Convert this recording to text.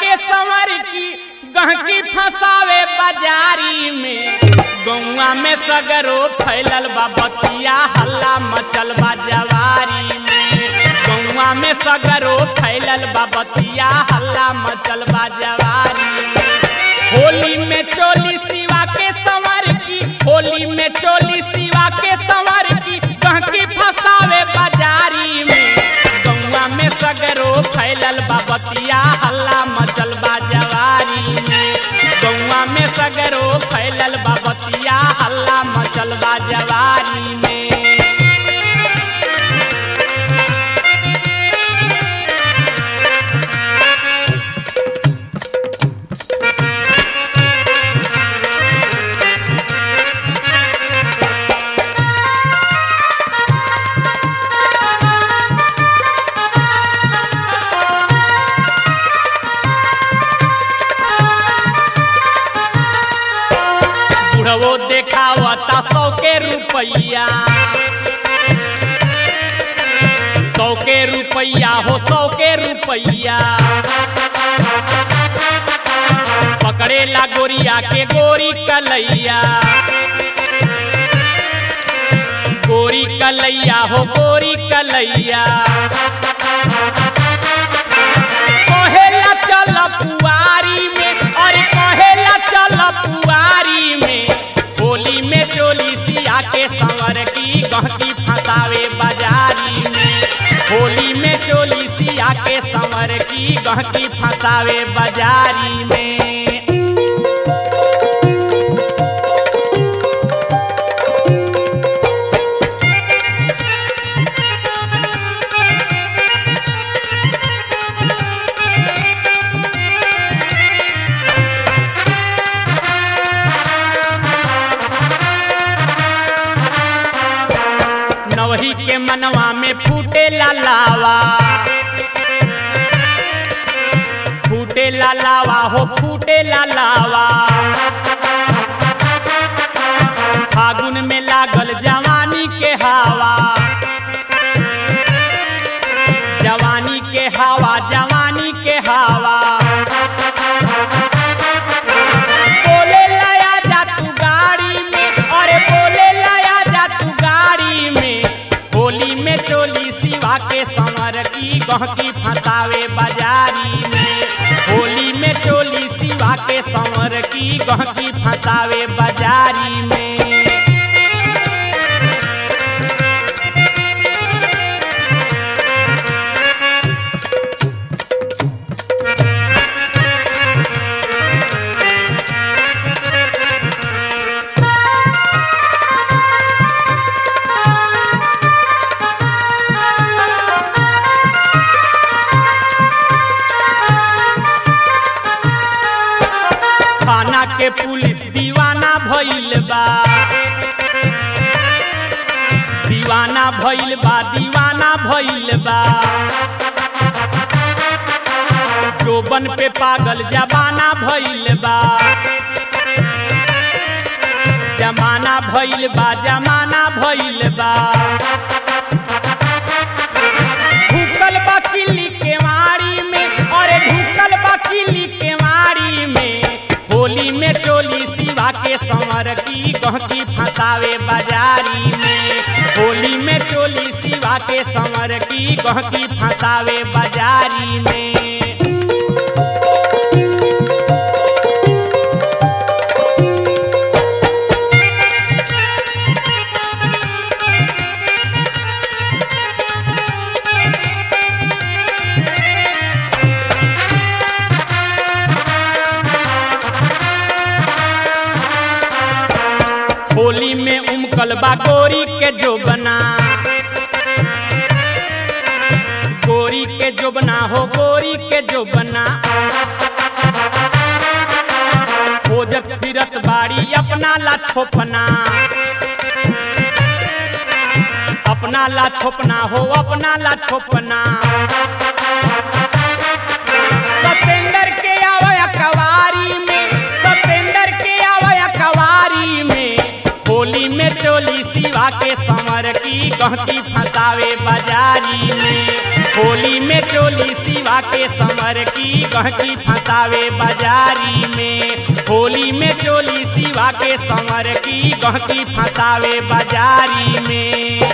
के संवर की गहकी फंसावे बाजारी में गौवा में सगरो फैलल बा बतिया हल्ला मचल बा जवारी में गौवा में सगरो फैलल बा बतिया हल्ला मचल बा जवारी में होली में चोली सिवा के संवर की होली में चोली सिवा के संवर की गहकी फंसावे बाजारी में गौवा में सगरो फैलल बा बतिया हल्ला मचल बा जवारी में गौवा में सगरो फैलल बा बतिया हल्ला मचल बा जवारी में बुढ़वो देखावता सौ के रुपैया सौ के रुपैया हो सौ के रुपैया पकड़ेला गोरिया के गोरी कलैया गोरी कलैया हो गोरी कलैया कहेला चल पुआरी में और कहेला चल पुआरी में होली में चोली सिया के संवर की गहकी फंसावे बाजारी में होली में चोली सिया के संवर की गहकी फंसावे बाजारी में नवही के मनवा में फूटे ला लावा फूटे ला लावा हो फूटे ला लावा फागुन में लागल जवानी के हवा जवानी के हवा जवानी के हवा बोले लाया जा तू गाड़ी में अरे बोले लाया जा तू गाड़ी में होली में चोली सिवा के संवर की गहकी फंसावे बाजारी में होली में चोली सिवा के संवर की गहकी फंसावे बाजारी में थाना के पुलिस दीवाना भइल बा दीवाना भइल बा दीवाना भइल बा जोबन पे पागल जमाना भइल बा जमाना भइल बा जमाना भइल बा ढुकल बा किली के मारी में अरे ढुकल बा किली के मारी में होली में चोली सिवा के संवर की गहकी फंसावे बाजारी में होली में चोली सिवा के संवर की गहकी फंसावे बाजारी में होली में उमकल बा गोरी के जोबना गोरी के जोबना हो गोरी के जोबना खोजत फिरत बाड़ी अपना ला छोपना अपना ला छोपना हो अपना ला छोपना सतेंदर के आवे कवारी में सतेंदर के आवे कवारी में होली में चोली सिवा के संवर की गहकी फंसावे बाजारी में होली में चोली सिवा के समर की गहकी फंसावे बाजारी में होली में चोली सिवा के समर की गहकी फंसावे बाजारी में